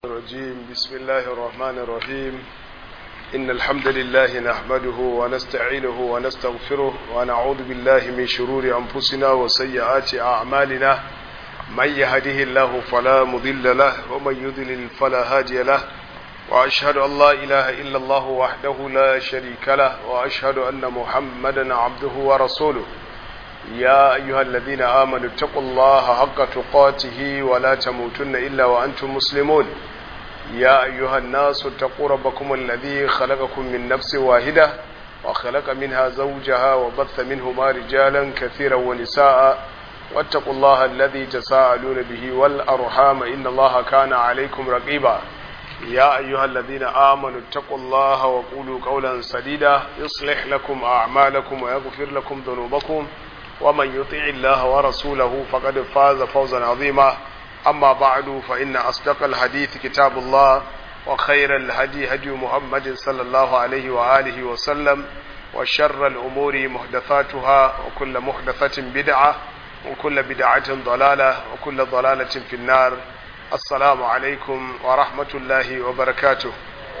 الرجيم بسم الله الرحمن الرحيم إن الحمد لله نحمده ونستعينه ونستغفره ونعوذ بالله من شرور أنفسنا وسيئات أعمالنا من يهده الله فلا مضل له ومن يضلل فلا هادي له وأشهد أن لا إله إلا الله وحده لا شريك له وأشهد أن محمدا عبده ورسوله يا أيها الذين آمنوا اتقوا الله حق تقاته ولا تموتن إلا وأنتم مسلمون يا أيها الناس اتقوا ربكم الذي خلقكم من نفس واحدة وخلق منها زوجها وبث منهما رجالا كثيرا ونساء واتقوا الله الذي تساءلون به والأرحام إن الله كان عليكم رقيبا يا أيها الذين آمنوا اتقوا الله وقولوا قولا سديدا يصلح لكم أعمالكم ويغفر لكم ذنوبكم ومن يطيع الله ورسوله فقد فاز فوزا عظيما أما بعد فإن أصدق الحديث كتاب الله وخير الهدي هدي محمد صلى الله عليه وآله وسلم وشر الأمور محدثاتها وكل محدثة بدعة وكل بدعة ضلالة وكل ضلالة في النار السلام عليكم ورحمة الله وبركاته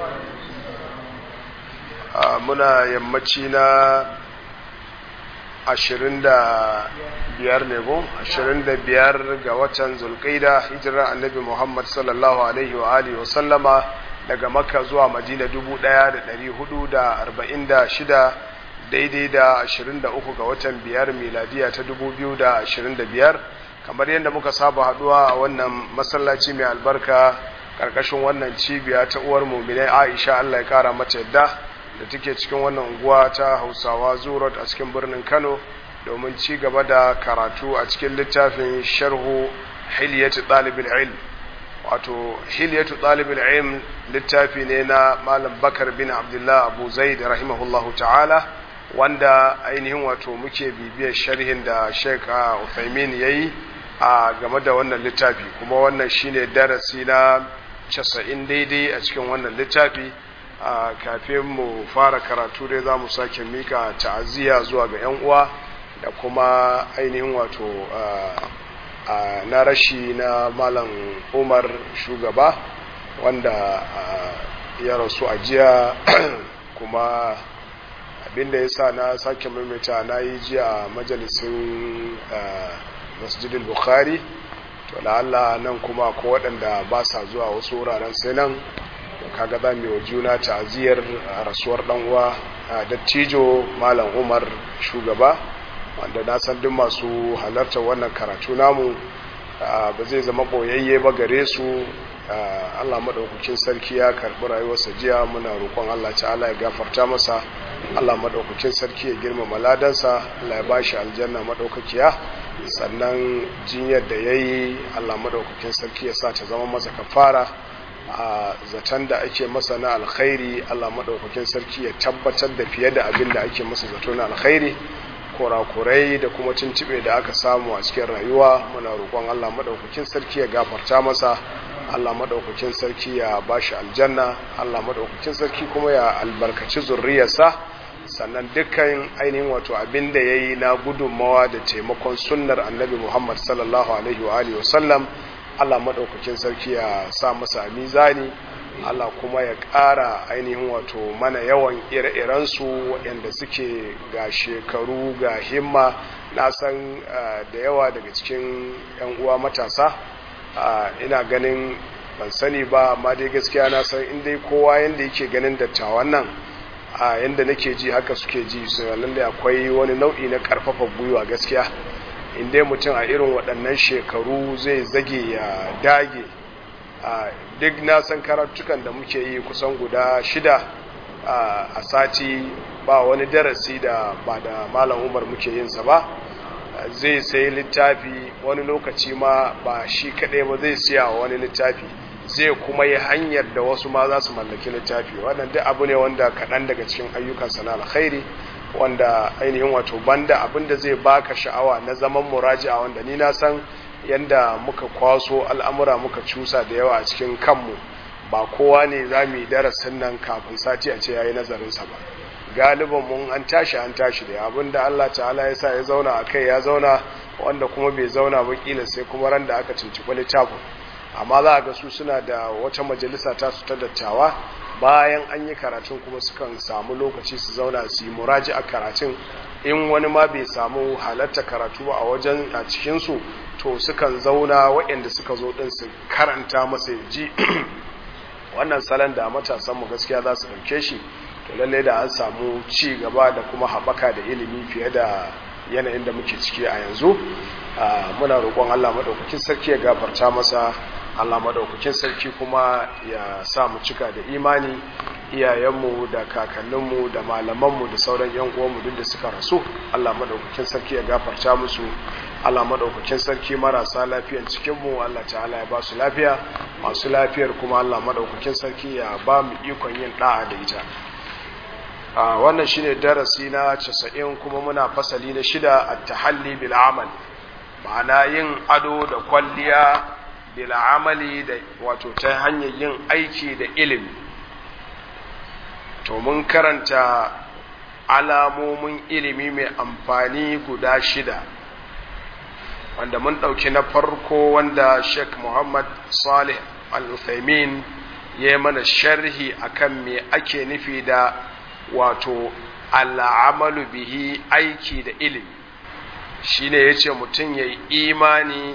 آه منا يمتشينا ashirin da biyar ne ko ashirin da biyar ga watan zulkaida hijirar annabi muhammad sallallahu alaihi wa alihi wa sallama daga makka zuwa madina dubu daya da dari hudu da arba'in da shida daidai da ashirin da uku ga watan biyar miladiya ta dubu biyu da ashirin da biyar kamar yadda muka saba haduwa a wannan masallaci mai albarka karkashin wannan cibiya ta uwar muminai aisha allah ya kara mata yadda da take cikin wannan unguwa ta hausawa zurot a cikin birnin kano domin ci gaba da karatu a cikin littafin sharhu hilyatu ɗalibin ilm wato hilyatu ɗalibin ilm littafi ne na malam bakar bin abdullah abu zaid rahimahullahu ta'ala wanda ainihin wato muke bibiyar sharhin da sheik uthaymin ya yi a game da wannan littafi kuma wannan shine darasi na casa'in daidai a cikin wannan littafi a kafin mu fara karatu dai za mu sake mika ta'aziyya zuwa ga 'yan uwa da kuma ainihin wato na rashi na malam umar shugaba wanda ya rasu a jiya kuma abinda ya sa na sake maimaita na yi jiya majalisin masjidil bukhari to la'alla nan kuma ko waɗanda ba sa zuwa wasu wuraren sai nan kaga za mu yi wa juna ta'aziyar rasuwar dan uwa dattijo malam umar shugaba wanda na san duk masu halartar wannan karatu namu ba zai zama boyayye ba gare su Allah madaukakin sarki ya karbi rayuwarsa jiya muna roƙon Allah ta'ala ya gafarta masa Allah madaukakin sarki ya girmama ladansa Allah ya bashi aljanna madaukakiya sannan jinyar da yayi Allah madaukakin sarki ya sa ta zama masa kafara a zaton da ake masa na alkhairi Allah maɗaukakin sarki ya tabbatar da fiye da abin da ake masa zato na alkhairi kurakurai da kuma tuntube da aka samu a cikin rayuwa muna roƙon Allah maɗaukakin sarki ya gafarta masa Allah maɗaukakin sarki ya bashi aljanna Allah maɗaukakin sarki kuma ya albarkaci zurriyarsa sannan dukkan ainihin wato abin da ya yi na gudunmawa da taimakon sunnar annabi Muhammad sallallahu alaihi wa alihi wa sallam Allah maɗaukakin sarki ya sa masa mizani Allah kuma ya ƙara ainihin wato mana yawan ire-irensu waɗanda suke ga shekaru ga himma na san da yawa daga cikin 'yan uwa matasa ina ganin ban sani ba amma dai gaskiya na san inda kowa yadda yake ganin dattawan nan a yadda nake ji haka suke ji su lallai akwai wani nau'i na ƙarfafa gwiwa gaskiya inda mutum a irin waɗannan shekaru zai zage ya dage duk na san karatukan da muke yi kusan guda shida a sati ba wani darasi da ba da malam umar muke yinsa ba zai sai littafi wani lokaci ma ba shi kaɗai ba zai siya wani littafi zai kuma yi hanyar da wasu ma za su mallaki littafi wannan duk abu ne wanda kaɗan daga cikin ayyukansa na alkhairi wanda ainihin wato banda abinda zai baka sha'awa na zaman muraji'a wanda ni na san yanda muka kwaso al'amura muka cusa da yawa a cikin kanmu ba kowa ne za mu yi darasin nan kafin sati a ce ya yi nazarinsa ba galiban mun an tashi an tashi da abinda Allah ta'ala ya sa ya zauna a kai ya zauna wanda kuma bai zauna ba kila sai kuma ran da aka cinciɓi littafin amma za a ga su suna da wata majalisa ta su ta dattawa bayan an yi karatun kuma sukan samu lokaci su zauna su yi muraji a karatun in wani ma bai samu halatta karatu ba a wajen a cikinsu to sukan zauna waɗanda suka zo ɗin su karanta masa ji wannan salon da matasanmu gaskiya za su ɗauke shi to lalle da an samu ci gaba da kuma haɓaka da ilimi fiye da yanayin da muke ciki a yanzu muna roƙon Allah maɗaukakin sarki ya gafarta masa Allah maɗaukakin sarki kuma ya sa mu cika da imani iyayenmu da kakanninmu da malamanmu da sauran yan uwanmu duk da suka rasu Allah maɗaukakin sarki ya gafarta musu Allah maɗaukakin sarki marasa lafiyan cikinmu Allah ta'ala ya ba su lafiya masu lafiyar kuma Allah maɗaukakin sarki ya ba mu ikon yin ɗa'a da ita a wannan shine darasi na 90 kuma muna fasali na shida at-tahalli bil amal ma'ana yin ado da kwalliya bil amali da wato ta hanyar yin aiki da ilimi to mun karanta alamomin ilimi mai amfani guda shida wanda mun ɗauki na farko wanda Sheikh Muhammad Salih Al-Uthaymin ya yi mana sharhi akan me ake nufi da wato al'amalu bihi aiki da ilimi shine yace mutum ya yi imani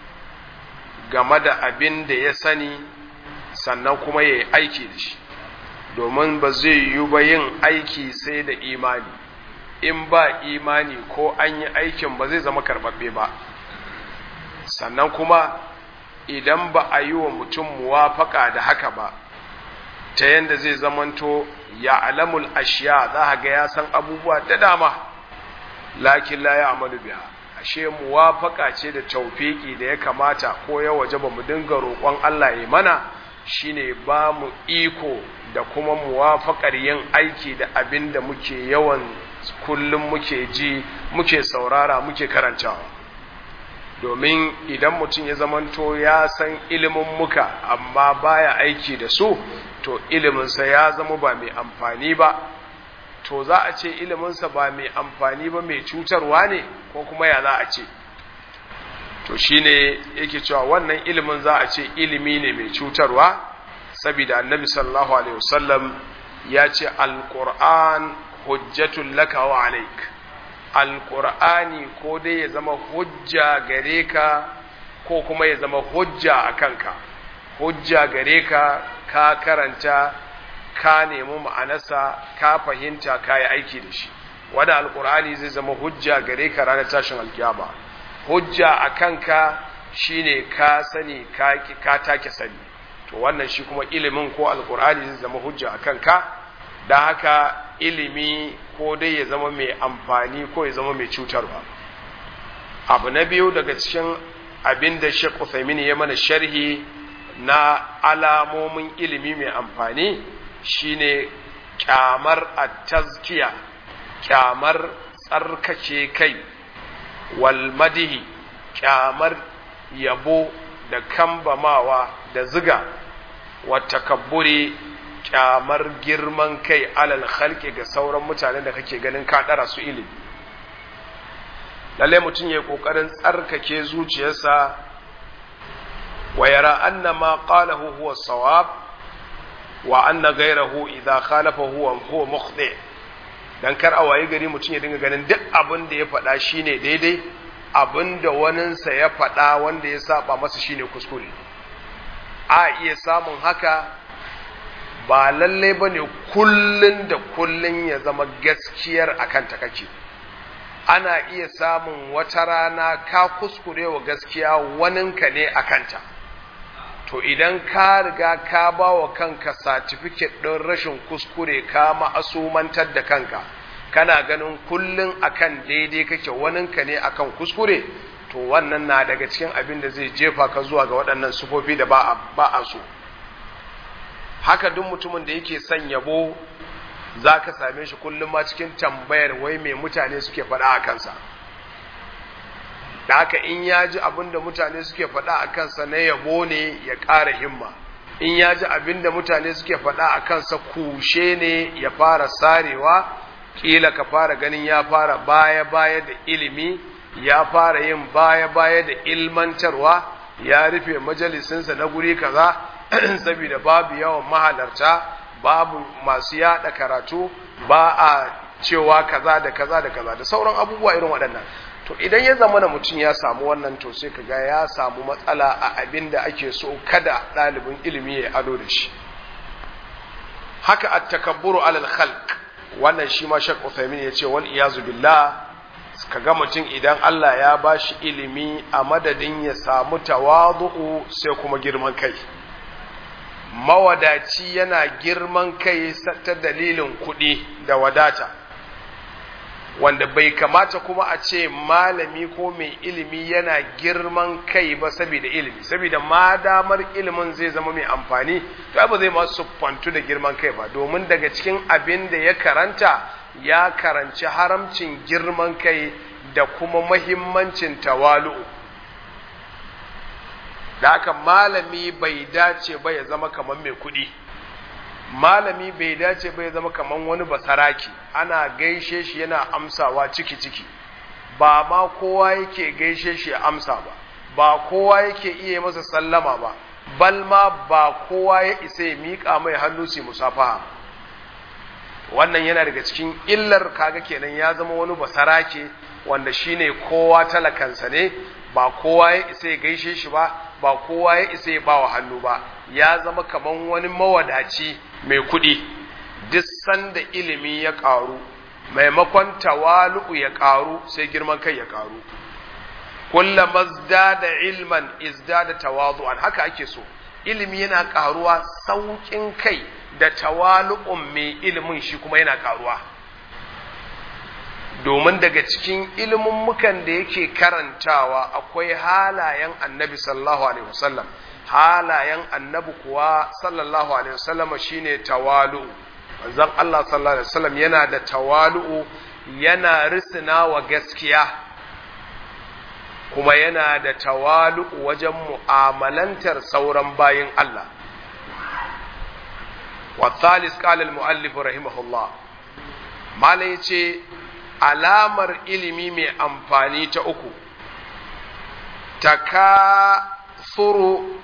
game da abin da ya sani sannan kuma ya yi aiki da shi domin ba zai yi ba yin aiki sai da imani in ba imani ko an yi aikin ba zai zama karbabbe ba sannan kuma idan ba a yi wa mutum muwafaka da haka ba ta yadda zai zamanto ya alamul ashiya za a ga ya san abubuwa da dama lakin la ya amalu biya ashe muwafaka ce da taufiki da ya kamata ko ya waje ba mu dinga roƙon Allah ya mana shine ba mu iko da kuma muwafakar yin aiki da abin da muke yawan kullum muke ji muke saurara muke karantawa domin idan mutum ya zamanto ya san ilimin muka amma baya aiki da su to iliminsa ya zama ba mai amfani ba to za a ce iliminsa ba mai amfani ba mai cutarwa ne ko kuma ya za a ce to shine yake cewa wannan ilimin za a ce ilimi ne mai cutarwa saboda annabi sallallahu alaihi wasallam ya ce alquran hujjatul laka wa alaik alqur'ani ko dai ya zama hujja gare ka ko kuma ya zama hujja a kanka hujja gare ka ka karanta ka nemi ma'anarsa ka fahimta ka yi aiki da shi wanda alkur'ani zai zama hujja gare ka ranar tashin alkiyama hujja a kanka shine ka sani ka take sani to wannan shi kuma ilimin ko alkur'ani zai zama hujja a kanka don haka ilimi ko dai ya zama mai amfani ko ya zama mai cutarwa abu na biyu daga cikin abin da Sheikh Uthaymeen ya mana sharhi na alamomin ilimi mai amfani shine kyamar at-tazkiya kyamar tsarkake kai wal madihi kyamar yabo da kambamawa da ziga wa takabburi kyamar girman kai alal khalqi ga sauran mutanen da kake ganin ka dara su ilimi lalle mutum ya kokarin tsarkake zuciyarsa wa yara anna ma qalahu huwa sawab wa anna ghayrahu idha khalafa huwa huwa mukhti dan kar a waye gari mutum ya dinga ganin duk abin da ya faɗa shine daidai abin da waninsa ya faɗa wanda ya saba masa shine kuskure a iya samun haka ba lallai bane kullun da kullun ya zama gaskiyar akan ta kake ana iya samun wata rana ka kuskure wa gaskiya waninka ne a kanta to idan ka riga ka ba wa kanka satifiket ɗin rashin kuskure ka ma'asumantar da kanka kana ganin kullum akan daidai kake waninka ne akan kuskure to wannan na daga cikin abin da zai jefa ka zuwa ga waɗannan sufofi da ba a so haka duk mutumin da yake son yabo za ka same shi kullum ma cikin tambayar wai mai mutane suke faɗa a kansa da haka in ya ji abin da mutane suke faɗa a kansa na yabo ne ya ƙara himma in ya ji abin da mutane suke faɗa a kansa kushe ne ya fara sarewa ƙila ka fara ganin ya fara baya-baya da ilimi ya fara yin baya-baya da ilmantarwa ya rufe majalisinsa na guri kaza saboda babu yawan mahalarta babu masu yada karatu ba a cewa kaza da kaza da kaza da sauran abubuwa irin waɗannan to idan ya zama na mutum ya samu wannan to sai kaga ya samu matsala a abin da ake so kada ɗalibin ilimi ya ado da shi haka at-takabburu alal khalq wannan shi ma Sheikh Uthaymeen yace wal iyazu billah kaga mutum idan Allah ya bashi ilimi a madadin ya samu tawadu'u sai kuma girman kai mawadaci yana girman kai ta dalilin kuɗi da wadata wanda bai kamata kuma a ce malami ko mai ilimi yana girman kai ba saboda ilimi saboda ma damar ilimin zai zama mai amfani to ba zai masu fantu da girman kai ba domin daga cikin abin da ya karanta ya karanci haramcin girman kai da kuma mahimmancin tawalu'u da haka malami bai dace ba ya zama kamar mai kuɗi malami bai dace ba ya zama kamar wani basaraki ana gaishe shi yana amsawa ciki-ciki ba ma kowa yake gaishe shi ya amsa ba ba kowa yake iya masa sallama ba bal ma ba kowa ya isa ya miƙa mai hannu su musafaha wannan yana daga cikin illar kaga kenan ya zama wani basarake wanda shine kowa talakansa ne ba kowa ya isa ya gaishe shi ba ba kowa ya isa ya bawa hannu ba ya zama kaman wani mawadaci mai kuɗi duk sanda ilimi ya ƙaru maimakon tawalu'u ya ƙaru sai girman kai ya ƙaru kullama da ilman izdada tawadu'an haka ake so ilimi yana ƙaruwa sauƙin kai da tawalu'un mai ilimin shi kuma yana ƙaruwa domin daga cikin mukan da yake karantawa akwai halayen annabi sallallahu alaihi wasallam halayen annabi kuwa sallallahu alaihi wasallam shine tawalu manzon Allah sallallahu alaihi wasallam yana da tawalu yana risina wa gaskiya kuma yana da tawalu wajen mu'amalantar sauran bayin Allah wa thalis qala al-muallif rahimahullah malai ce alamar ilimi mai amfani ta uku takasuru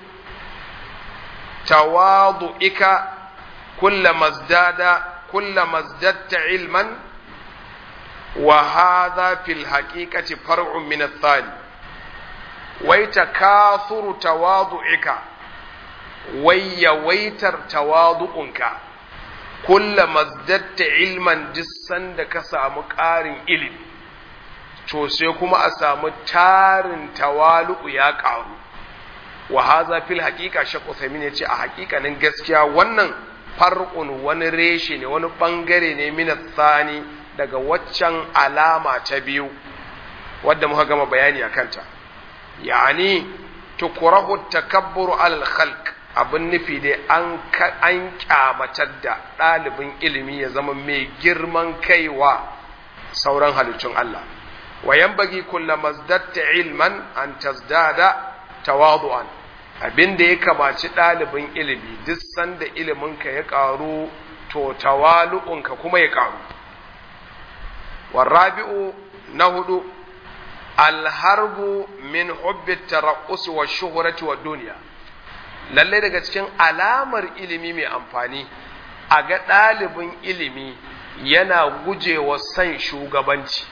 tawadu'ika kulla mazdada kulla mazdatta ilman wa hadha fil haqiqati far'un min ath-thani wai takasuru tawadu'ika wai yawaitar tawadu'unka kulla mazdatta ilman dissan da ka samu ƙarin ilimi to sai kuma a samu tarin tawalu'u ya ƙaru wa haza fil haƙiƙa shakku samin ya ce a haƙiƙanin gaskiya wannan far'un wani reshe ne wani ɓangare ne mina tsani daga waccan alama ta biyu wadda muka gama bayani a kanta yani tukurahu takabburu alal khalq abin nufi dai an an kyamatar da ɗalibin ilimi ya zama mai girman kaiwa sauran halittun Allah wa yanbaghi kullu mazdatta ilman an tazdada tawadu'an abin da ya kamaci ɗalibin ilimi duk sanda iliminka ya ƙaru to tawalu'unka kuma ya ƙaru warabi'u na hudu alharbu min hubbi taraqqus wa shuhrati wa duniya lalle daga cikin alamar ilimi mai amfani a ga ɗalibin ilimi yana gujewa san shugabanci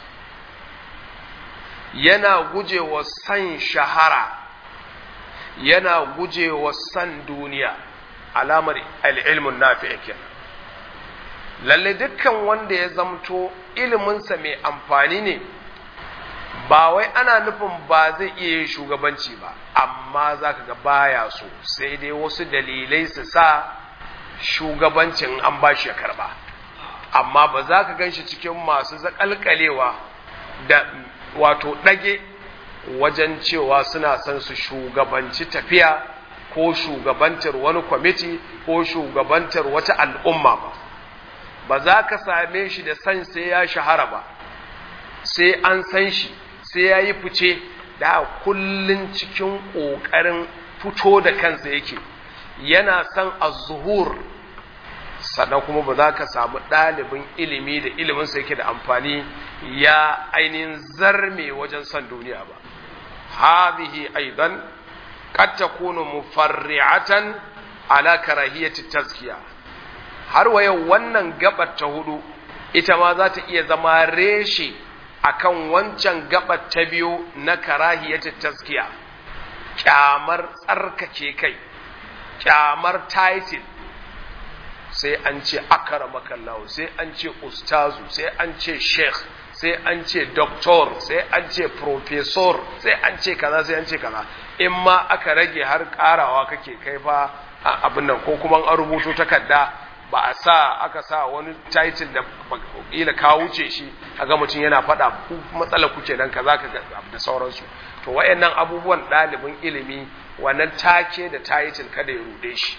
yana gujewa san shahara yana gujewa san duniya alamar al'ilmun nafi'a kenan lalle dukkan wanda ya zamto iliminsa mai amfani ne ba wai ana nufin ba zai iya yin shugabanci ba amma za ka ga baya so sai dai wasu dalilai su sa shugabancin an ba shi ya karba amma ba za ka gan shi cikin masu zakalkalewa da wato ɗage wajen cewa suna son su shugabanci tafiya ko shugabantar wani kwamiti ko shugabantar wata al'umma ba ba za ka same shi da san sai ya shahara ba sai an san shi sai ya yi fice da kullun cikin ƙoƙarin fito da kansa yake yana son a zuhur sannan kuma ba za ka samu ɗalibin ilimi da iliminsa yake da amfani ya ainihin zarme wajen son duniya ba hadhihi aidan qad takunu mufarri'atan ala karahiyati tazkiya har waye wannan gabar ta hudu ita ma za ta iya zama reshe akan wancan gabar ta biyu na karahiyati tazkiya kyamar tsarkake kai kyamar title sai an ce akaramakallahu sai an ce ustazu sai an ce sheikh sai an ce doctor sai an ce professor sai an ce kaza sai an ce kaza in ma aka rage har karawa kake kai fa abin nan ko kuma an rubuto takarda ba a sa aka sa wani title da kila ka wuce shi ga mutum yana faɗa ku matsala kuke dan kaza ka da sauransu to wayannan abubuwan ɗalibin ilimi wannan take da title kada ya rude shi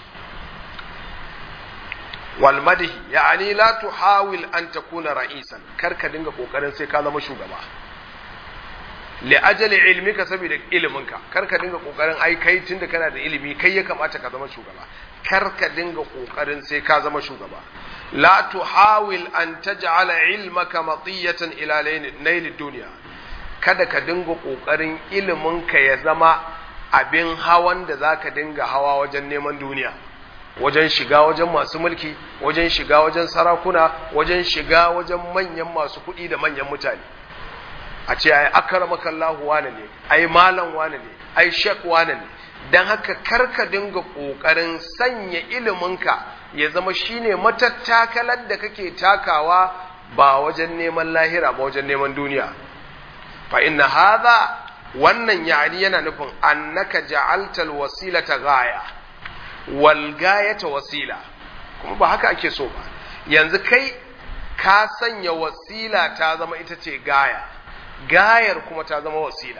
wal madhi ya'ani la tuhawil an takuna ra'isan kar ka dinga kokarin sai ka zama shugaba li ajali ilmika saboda iliminka kar ka dinga kokarin ai kai tunda kana da ilimi kai ya kamata ka zama shugaba kar ka dinga kokarin sai ka zama shugaba la tuhawil an taj'ala ilmaka matiyatan ila nail dunya kada ka dinga kokarin iliminka ya zama abin hawan da zaka dinga hawa wajen neman duniya wajen shiga wajen masu mulki wajen shiga wajen sarakuna wajen shiga wajen manyan masu kuɗi da manyan mutane a ce ai akramaka Allah wane ne ai malam wane ne ai shek wane ne dan haka karka dinga kokarin sanya iliminka ya zama shine matattakalar da kake takawa ba wajen neman lahira ba wajen neman duniya fa inna hadha wannan yani yana nufin annaka ja'altal wasilata ghaya wal gayata wasila kuma ba haka ake so ba yanzu kai ka sanya wasila ta zama ita ce gaya gayar kuma ta zama wasila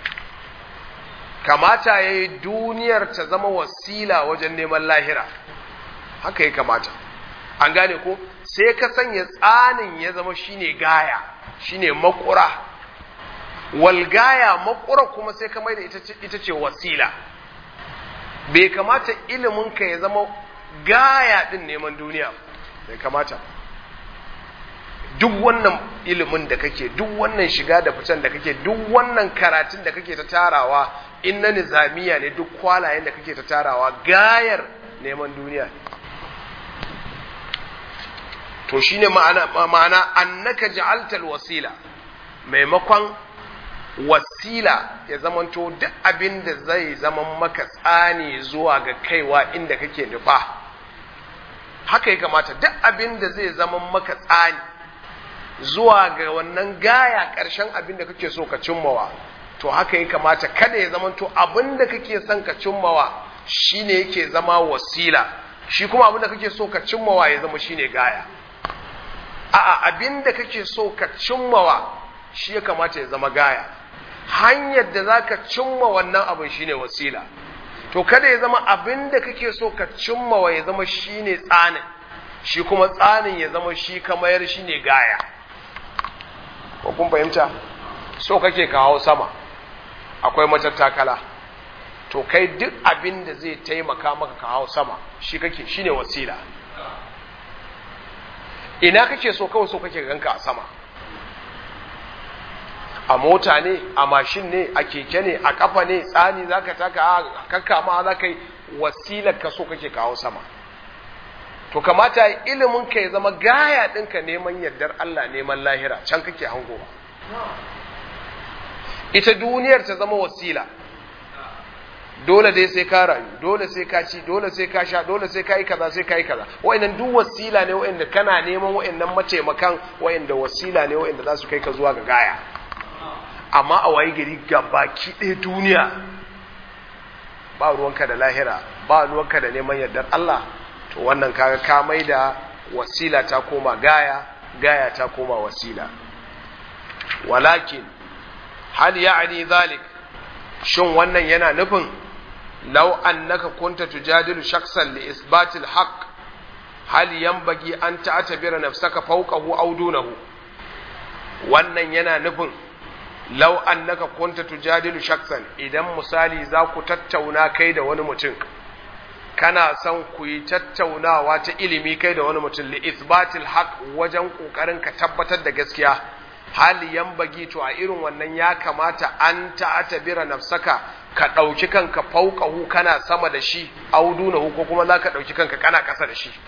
kamata ya yi duniyar ta zama wasila wajen neman lahira haka ya kamata an gane ko sai ka sanya tsanin ya zama shine gaya shine makura walgaya makura kuma sai ka mai da ita ce wasila bai kamata iliminka ya zama gaya din neman duniya bai kamata duk wannan ilimin da kake duk wannan shiga da fitan da kake duk wannan karatun da kake ta tarawa in na nizamiya ne duk kwalayen da kake ta tarawa gayar neman duniya ne to shine ma'ana ma'ana annaka ja'altal wasila maimakon wasila ya zamanto duk abin da zai zama maka tsani zuwa ga kaiwa inda kake nufa haka ya kamata duk abin da zai zama maka tsani zuwa ga wannan gaya ƙarshen abin da kake so ka cimmawa to haka ya kamata kada ya zamanto abin da kake son ka cimmawa shine yake zama wasila shi kuma abin da kake so ka cimmawa ya zama shine gaya a'a abin da kake so ka cimmawa shi ya kamata ya zama gaya hanyar da za ka cimma wannan abin shine wasila to kada ya zama abin da kake so ka cimmawa ya zama shine tsanin shi kuma tsanin ya zama shi kamayar shine gaya ko kun fahimta so kake kawo sama akwai matattakala to kai duk abin da zai taimaka maka kawo sama shi kake shine wasila ina kake so kawai so kake ganka a sama a mota ne a mashin ne a keke ne a kafa ne tsani zaka taka a kakka ma za ka yi wasilar ka so kake kawo sama to kamata ilimin ka ya zama gaya ɗinka neman yardar Allah neman lahira can kake hangowa ita duniyar ta zama wasila dole dai sai ka rayu dole sai ka ci dole sai ka sha dole sai ka yi kaza sai ka yi kaza wa'annan duk wasila ne wa'anda kana neman wa'annan mataimakan wa'anda wasila ne wa'anda za su kai ka zuwa ga gaya amma a waye gari baki ɗaya duniya ba ruwanka da lahira ba ruwanka da neman yardar Allah to wannan kaga ka mai da wasila ta koma gaya gaya ta koma wasila walakin hal ya'ni zalik shin wannan yana nufin law annaka kunta tujadilu shakhsan li isbati al-haqq hal yanbaghi an ta'tabira nafsaka fawqahu aw dunahu wannan yana nufin law annaka kunta tujadilu shakhsan idan misali za ku tattauna kai da wani mutum kana son ku yi tattaunawa ta ilimi kai da wani mutum li isbatil haq wajen kokarin ka tabbatar da gaskiya hali bagi to a irin wannan ya kamata an ta'atabira nafsaka ka ɗauki kanka fauƙahu kana sama da shi audunahu ko kuma za ka ɗauki kanka kana ƙasa da shi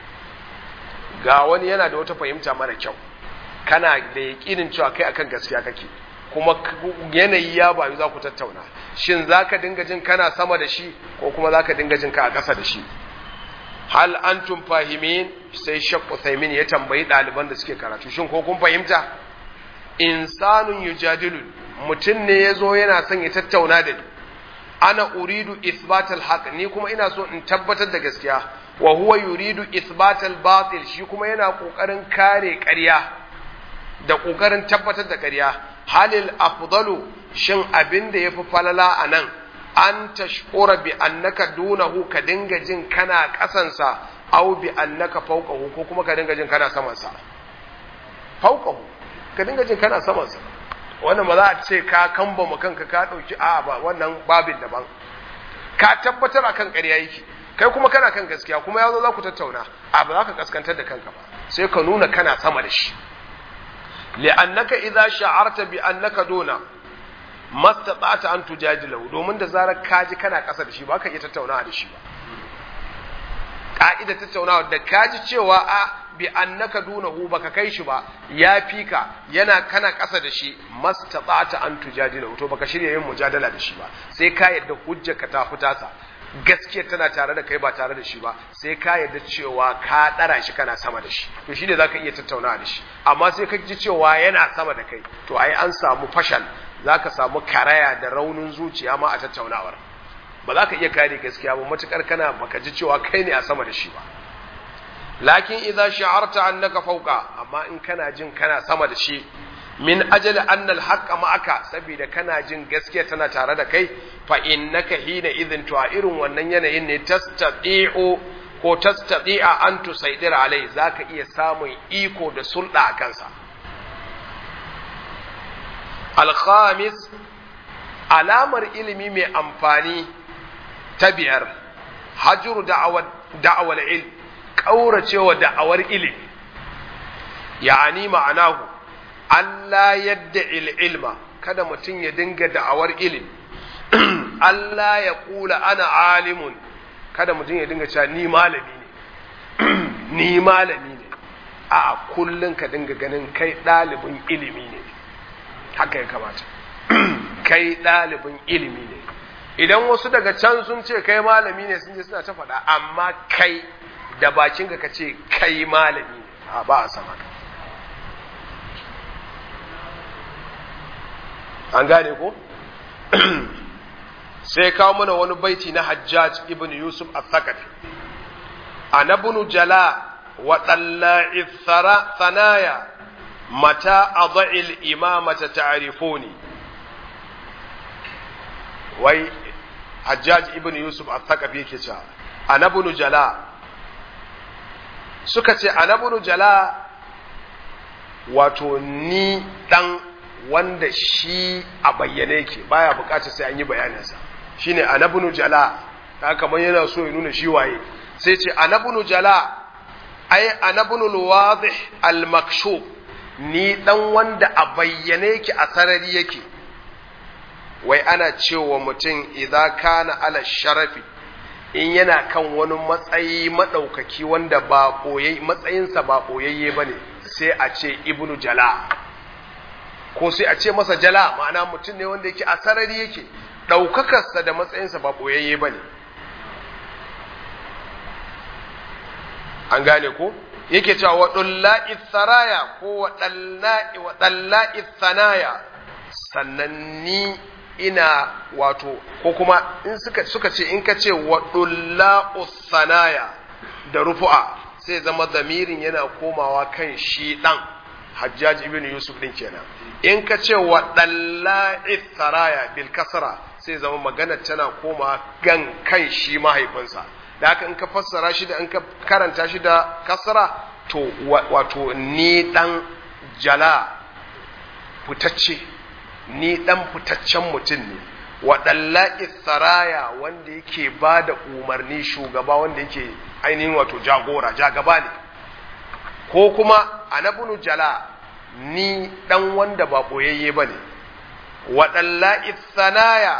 ga wani yana da wata fahimta mara kyau kana da yaƙinin cewa kai akan gaskiya kake kuma yanayi ya bayu za ku tattauna shin za ka dinga jin kana sama da shi ko kuma za ka dinga jin ka a ƙasa da shi hal antum fahimin sai shak Uthaymin ya tambayi ɗaliban da suke karatu shin ko kun fahimta insanun yujadilun mutum ne ya zo yana son ya tattauna da ni ana uridu isbatal haq ni kuma ina so in tabbatar da gaskiya wa huwa yuridu isbatal batil shi kuma yana kokarin kare ƙarya da kokarin tabbatar da ƙarya halil afdalu shin abin da yafi falala anan an tashkura bi annaka dunahu ka dinga jin kana kasansa aw bi annaka fawqahu ko kuma ka dinga jin kana samansa fawqahu ka dinga jin kana samansa wannan ba za a ce ka kamba mu kanka ka dauki a ba wannan babin daban ka tabbatar akan ƙarya yake kai kuma kana kan gaskiya kuma yazo za ku tattauna a ba za ka kaskantar da kanka ba sai ka nuna kana sama da shi li'annaka idza sha'arta bi annaka duna mastata'ta an tujadilahu domin da zarar ka ji kana ƙasa da shi ba ka iya tattaunawa da shi ba ka'ida tattaunawa da ka ji cewa a bi annaka dunahu baka kai shi ba ya fi ka yana kana ƙasa da shi mastata'ta an tujadilahu to baka shirya yin mujadala da shi ba sai ka yadda hujjarka ta fita sa gaskiya tana tare da kai ba tare da shi ba sai ka yarda cewa ka ɗara shi kana sama da shi to shi ne za ka iya tattaunawa da shi amma sai ka ji cewa yana sama da kai to ai an samu fashal za ka samu karaya da raunin zuciya ma a tattaunawar ba za ka iya kare gaskiya ba matukar kana baka ji cewa kai ne a sama da shi ba lakin idza sha'arta annaka fawqa amma in kana jin kana sama da shi min ajali annal haqqa ma'aka saboda kana jin gaskiya tana tare da kai fa innaka hina idhin to a irin wannan yanayin ne tastati'u ko tastati'a an tusaidira alai zaka iya samun iko da sulɗa a kansa al-khamis alamar ilimi mai amfani ta biyar hajru da'awar da'awar ilm kauracewa da'awar ilimi ya'ani ma'anahu Allah yadda ilma kada mutum ya dinga da'awar ilimi Allah ya kula ana alimun kada mutum ya dinga cewa ni malami ne ni malami ne a kullun ka dinga ganin kai ɗalibin ilimi ne haka ya kamata kai ɗalibin ilimi ne idan wasu daga can sun ce kai malami ne sun je suna ta faɗa amma kai da bakinka ka ce kai malami ne a ba a sama an gane ko sai kawo mana wani baiti na hajjaj ibn yusuf al-thaqafi anabnu jala wa dalla'i thanaya mata adha'il imamata ta'rifuni wai hajjaj ibn yusuf al-thaqafi yake cewa anabnu jala suka ce anabnu jala wato ni dan wanda shi a bayyane yake baya bukatar sai an yi bayaninsa shine anabnu jala ta kamar yana so ya nuna shi waye sai ce anabnu jala ai anabnu alwadih almakshuf ni dan wanda a bayyane yake a sarari yake wai ana cewa mutum idza kana ala sharafi in yana kan wani matsayi madaukaki wanda ba koyayi matsayinsa ba koyayye bane sai a ce ibnu jala ko sai a ce masa jala ma'ana mutum ne wanda yake a sarari yake ɗaukakarsa da matsayinsa ba ɓoyayye ba ne an gane ko yake cewa waɗulla'i saraya ko waɗalla'i sanaya sannan ni ina wato ko kuma in suka, suka ce in ka ce waɗulla'u sanaya da rufu'a sai zama zamirin yana komawa kan shi ɗan hajjaj ibn yusuf ɗin kenan in ka ce waɗalla'i saraya bil kasra sai zama magana tana koma gan kan shi mahaifinsa da haka in ka fassara shi da in ka karanta shi da kasra to wato ni dan jala fitacce ni dan fitaccen mutum ne waɗalla saraya wanda yake ba da umarni shugaba wanda yake ainihin wato jagora jagaba ne ko kuma anabunu jala ni dan wanda ba ɓoyayye ba ne waɗalla sanaya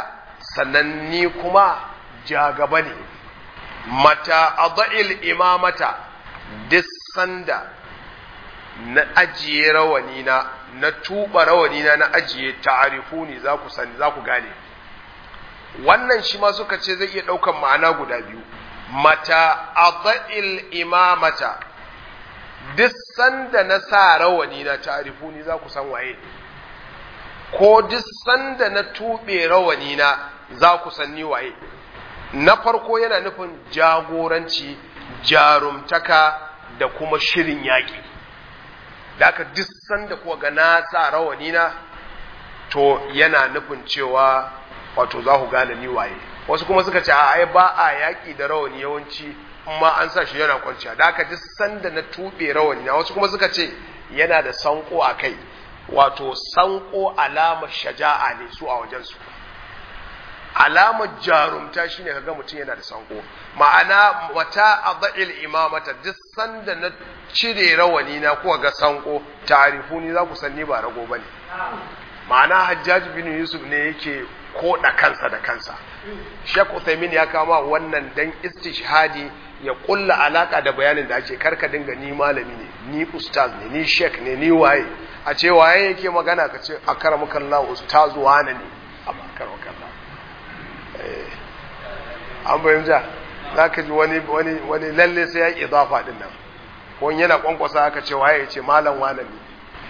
sannan ni kuma jagaba ne mata adha'il imamata duk sanda na ajiye rawani na na tuba rawani na na ajiye ta'arifuni za ku sani za ku gane wannan shi ma suka ce zai iya ɗaukan ma'ana guda biyu mata adha'il imamata duk sanda na sa rawani na ta'arifuni za ku san waye ko duk sanda na tuɓe rawani na za ku san ni waye na farko yana nufin jagoranci jarumtaka da kuma shirin yaƙi da aka duk sanda kuwa ga na sa rawani na to yana nufin cewa wato za ku gane ni waye wasu kuma suka ce a ai ba a yaƙi da rawani yawanci amma an sa shi yana kwanciya da aka duk sanda na tuɓe rawani na wasu kuma suka ce yana da sanko a kai wato sanko alamar shaja'a ne su a wajensu alamar jarumta shine kaga mutum yana da sanko ma'ana mata adha'il imamata duk sanda na cire rawani na kuwa ga sanko tarifuni za ku sanni ba rago bane ma'ana hajjaj bin yusuf ne yake koda kansa da kansa Sheikh Uthaymeen ya kama wannan dan istishhadi ya kulla alaka da bayanin da ake karka dinga ni malami ne ni ustaz ne ni sheikh ne ni waye a ce waye yake magana ka ce akramakallahu ustaz wane ne amma akramakallahu an fahimta za ka ji wani wani wani lalle sai ya yi idafa din nan ko yana kwankwasa aka ce waye ya ce malam wane ne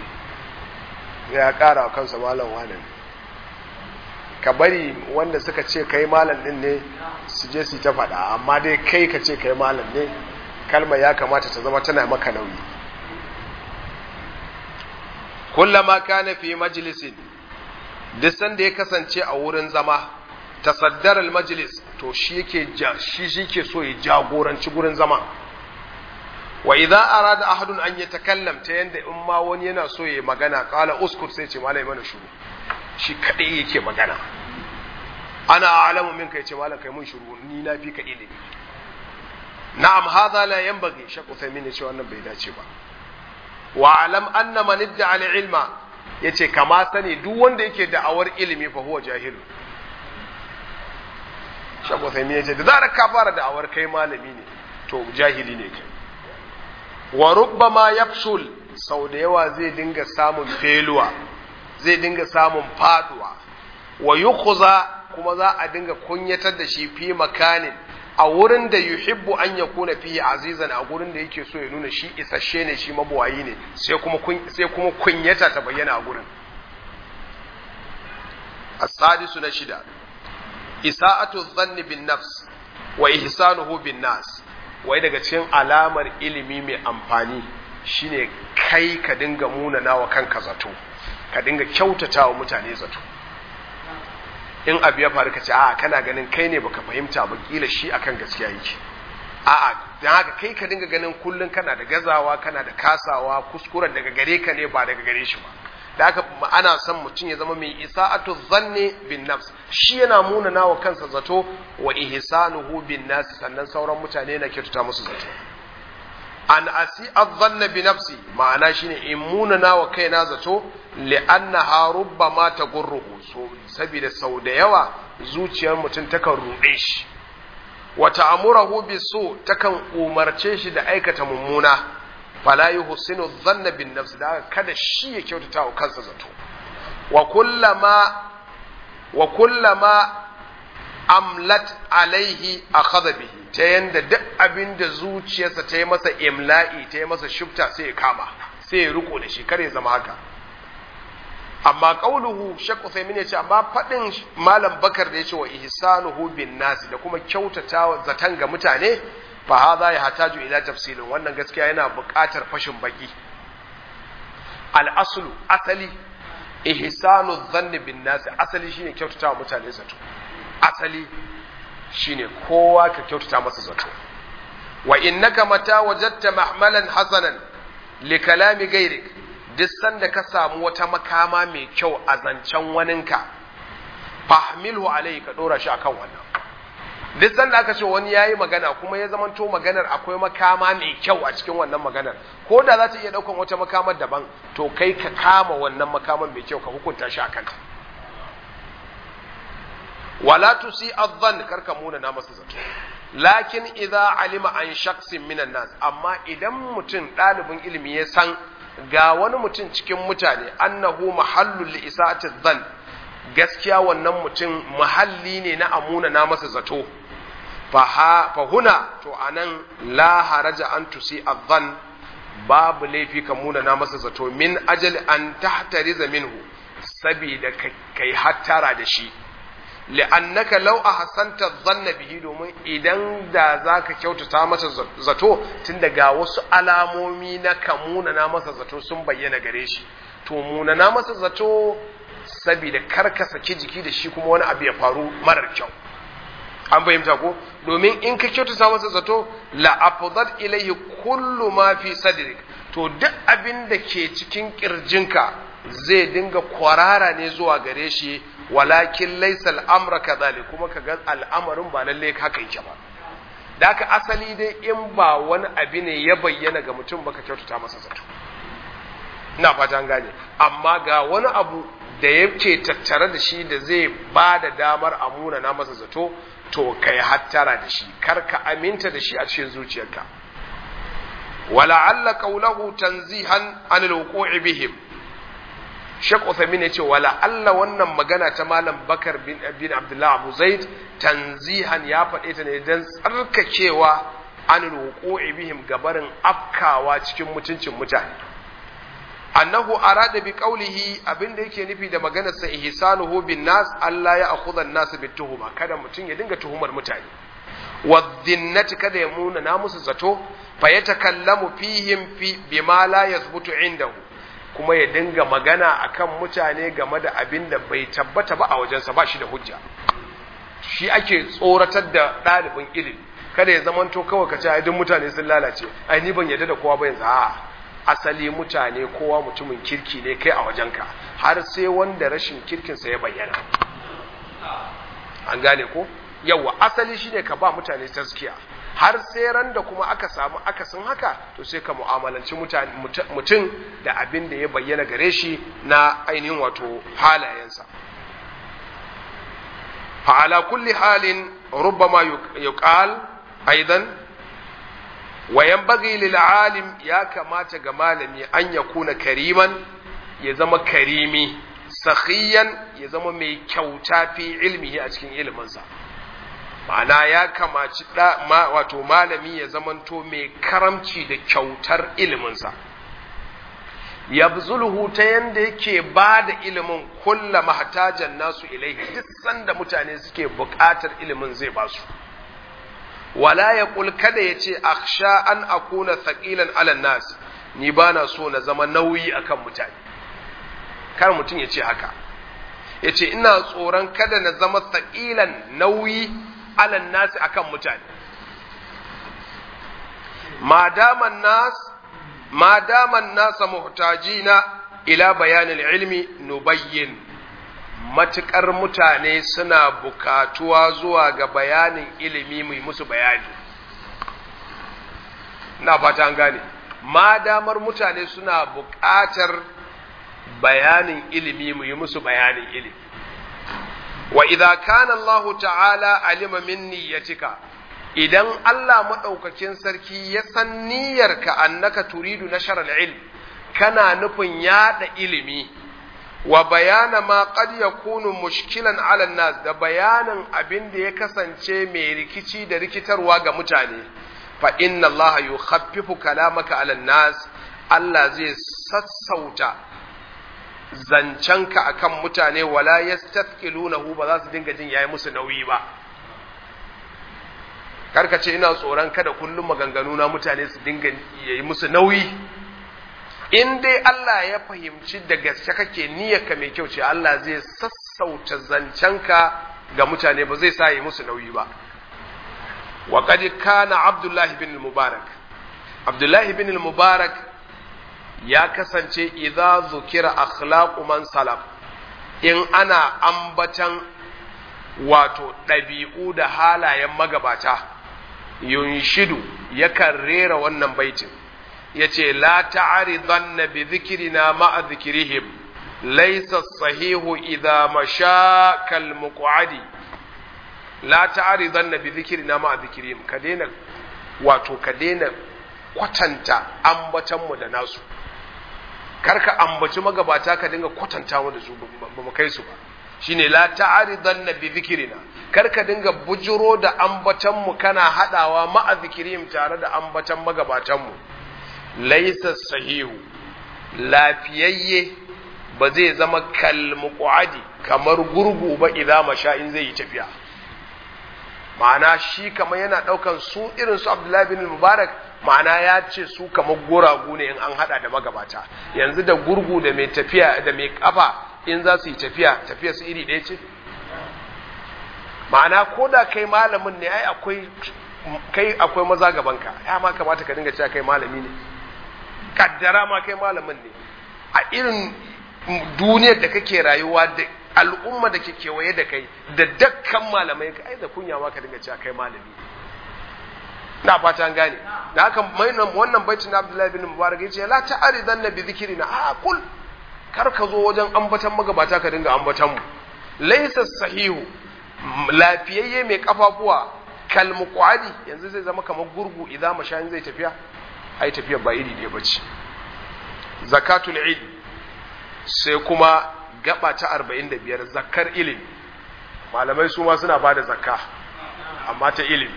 ya kara kansa malam wane ne ka bari wanda suka ce kai malam din ne su je su ta faɗa amma dai kai ka ce kai malam ne kalmar ya kamata ta zama tana maka nauyi kullama kana fi majlisin duk sanda ya kasance a wurin zama tasaddar al-majlis to shi yake shi shike so ya jagoranci gurin zama wa idza arada ahadun an yatakallam ta yanda in ma wani yana so ya magana qala uskut sai ce malai mana shuru shi kadai yake magana ana a'lamu minka yace malam kai mun shuru ni na fi ka ilimi na'am hadha la yanbaghi shaqu thaymin yace wannan bai dace ba wa alam anna man idda al-ilma yace kama sani duk wanda yake da'awar ilimi fa huwa jahil shago sai ne yace da zarar ka fara da'awar kai malami ne to jahili ne kai wa rubbama yafsul sau da yawa zai dinga samun feluwa zai dinga samun faduwa wa yukhza kuma za a dinga kunyatar da shi fi makanin a wurin da yuhibbu an yakuna fihi azizan a gurin da yake so ya nuna shi isasshe ne shi mabuwayi ne sai kuma sai kuma kunyata ta bayyana a gurin as-sadisu na shida isa'atu dhanni bin nafs wa ihsanuhu bin nas wai daga cikin alamar ilimi mai amfani shine kai ka dinga munana wa kanka zato ka dinga kyautata wa mutane zato in abu ya faru ka ce a kana ganin kai ne baka fahimta ba kila shi akan gaskiya yake a'a dan haka kai ka dinga ganin kullun kana da gazawa kana da kasawa kuskuren daga gare ka ne ba daga gare shi ba da haka ana son mutum ya zama mai isa'atu zanni bin nafs shi yana munana wa kansa zato wa ihsanuhu bin nas sannan sauran mutane na kyautata musu zato an asi adhanna bi nafsi ma'ana shine in munana wa kaina zato li'annaha rubbama tagurruhu so saboda sau da yawa zuciyar mutum takan ruɗe shi wa ta'murahu bi su takan umarce shi da aikata mummuna fala yuhsinu dhanna bin nafsi da kada shi ya kyautata wa kansa zato wa kullama wa kullama amlat alaihi akhadha bihi ta yanda duk abin da zuciyarsa ta yi masa imla'i ta yi masa shufta sai ya kama sai ya riko da shi kare zama haka amma qauluhu shakku sai ya ce amma fadin malam bakar da yace wa ihsanuhu bin nasi da kuma kyautatawa zatan ga mutane fa hadha ya hataju ila tafsilin wannan gaskiya yana buƙatar fashin baki al aslu asali ihsanu dhanni bin nasi asali shine kyautatawa mutane zato asali shine kowa ka kyautata masa zato wa innaka mata wajadta mahmalan hasanan li kalami gairik duk sanda ka samu wata makama mai kyau a zancen waninka fahmilhu alai ka dora shi akan wannan duk sanda aka ce wani yayi magana kuma ya zamanto maganar akwai makama mai kyau a cikin wannan maganar ko da za ta iya daukan wata makamar daban to kai ka kama wannan makaman mai kyau ka hukunta shi akan ta wala tusi adh karka muna na masa zato lakin idza alima an shakhsin minan nas amma idan mutum ɗalibin ilimi ya san ga wani mutum cikin mutane annahu mahallul li isa'ati dhann gaskiya wannan mutum mahalli ne na amuna na masa zato fa huna to anan la haraja an tusi adhan babu laifi ka muna na masa zato min ajal an tahtariza minhu sabida kai hattara da shi li'annaka law ahsanta dhanna bihi domin idan da zaka kyautata masa zato tun daga wasu alamomi na kamuna na masa zato sun bayyana gare shi to muna na masa zato saboda karka saki jiki da shi kuma wani abu ya faru marar kyau an fahimta ko domin in ka kyautata masa zato la afdat ilayhi kullu ma fi sadrik to duk abin da ke cikin kirjinka zai dinga kwarara ne zuwa gare shi walakin laysa al'amra kadhalik kuma kaga al'amarin ba lalle haka yake ba da haka asali dai in ba wani abu ne ya bayyana ga mutum baka kyautata masa zato ina fata an gane amma ga wani abu da yake tattare da shi da zai ba da damar amuna na masa zato to kai hattara da shi kar ka aminta da shi a cikin zuciyarka wala'alla qawluhu tanzihan an alwuqu'i bihim Sheikh Uthaymeen yace wala Allah wannan magana ta Malam Bakar bin bin Abdullah Abu Zaid tanzihan ya faɗe ta ne dan tsarkakewa an alwuqu'i bihim gabarin afkawa cikin mutuncin mutane annahu arada bi qawlihi abinda yake nufi da maganar sa ihsanuhu bin nas Allah ya akhudha an-nas bit tuhuma kada mutun ya dinga tuhumar mutane wadhinnati kada ya muna na musu zato fa yatakallamu fihim fi bima la yathbutu indahu kuma ya dinga magana akan mutane game da abin da bai tabbata ba a wajensa ba shi da hujja shi ake tsoratar da ɗalibin ilimi kada ya zamanto kawai ka ce ai duk mutane sun lalace ai ni ban yarda da kowa ba yanzu a'a asali mutane kowa mutumin kirki ne kai a wajenka har sai wanda rashin kirkinsa ya bayyana an gane ko yawa asali shine ka ba mutane taskiya har sai ran da kuma aka samu akasin haka to sai ka mu'amalanci mutum da abin da ya bayyana gare shi na ainihin wato halayensa fa'ala kulli halin rubbama yuqal aidan wa yanbaghi lil alim ya kamata ga malami an ya kuna kariman ya zama karimi sakhiyan ya zama mai kyauta fi ilmihi a cikin iliminsa ma'ana ya kamaci da ma, wato malami ya zamanto mai karamci da kyautar iliminsa yabzuluhu ta yanda yake ba da ilimin kulla mahtajan nasu ilaihi duk sanda mutane suke buƙatar ilimin zai ba su wala ya kada ya ce aksha an akuna thaqilan ala nas ni ba na so na zama nauyi akan mutane kar mutum ya ce haka ya ce ina tsoron kada na zama thaqilan nauyi ala nas akan mutane ma daman nas ma daman nasa muhtajina ila bayanil ilmi nubayyin matuƙar mutane suna bukatuwa zuwa ga bayanin ilimi mai musu bayani na fata an gane ma damar mutane suna buƙatar bayanin ilimi mu yi musu bayanin ilimi wa idza kana Allah ta'ala alima min niyyatika idan Allah madaukakin sarki ya san niyyarka annaka turidu nashar al-ilm kana nufin yada ilimi wa bayana ma qad yakunu mushkilan ala nas da bayanin abin da ya kasance mai rikici da rikitarwa ga mutane fa inna allaha yukhaffifu kalamaka ala nas Allah zai sassauta zancenka akan mutane wala yastathqilunahu ba za su dinga jin yayi musu nauyi ba karka ce ina tsoron kada kullum maganganu na mutane su dinga yayi musu nauyi in dai Allah ya fahimci da gaske kake niyyarka mai kyau ce Allah zai sassauta zancenka ga mutane ba zai sa yi musu nauyi ba wa qad kana Abdullah ibn al-Mubarak Abdullah ibn al-Mubarak ya kasance idza zukira akhlaqu man salaf in ana ambatan wato ɗabi'u da halayen magabata yunshidu yakan rera wannan baitin yace la ta'ridanna bi dhikrina ma'a dhikrihim laysa sahihu idha masha kal muq'adi la ta'ridanna bi dhikrina ma dhikrihim ka daina wato ka daina kwatanta ambatan mu da nasu karka ambaci magabata ka dinga kwatanta mu da su ba mu kai su ba shine la ta'ridanna bi dhikrina karka dinga bujuro da ambatan mu kana hadawa ma dhikrihim tare da ambatan magabatan mu laysa sahihu lafiyayye ba zai zama kalmuqadi kamar gurgu ba idan masha in zai yi tafiya ma'ana shi kamar yana daukan su irin su Abdullahi bin Mubarak ma'ana ya ce su kamar guragu ne in an hada da magabata yanzu da gurgu da mai tafiya da mai kafa in za su yi tafiya tafiya su iri ɗaya ce ma'ana ko da kai malamin ne ai akwai kai akwai maza gabanka ya ma kamata ka dinga cewa kai malami ne kaddara ma kai malamin ne a irin duniyar da kake rayuwa da al'umma da ke kewaye da kai da dakkan malamai ka ai da kunya ma ka dinga cewa kai malami na fata an gane da haka wannan baitin na Abdullahi bin Mubarak yace la ta'ridan nabi dhikrina a kul kar ka zo wajen ambatan magabata ka dinga ambatan mu laysa sahihu lafiyayye mai kafafuwa kal muqadi yanzu zai zama kamar gurgu idan mashayin zai tafiya ai tafiya ba iri ne bace zakatul ilm sai kuma gaba ta 45 zakar ilimi malamai su ma suna bada zakka amma ta ilimi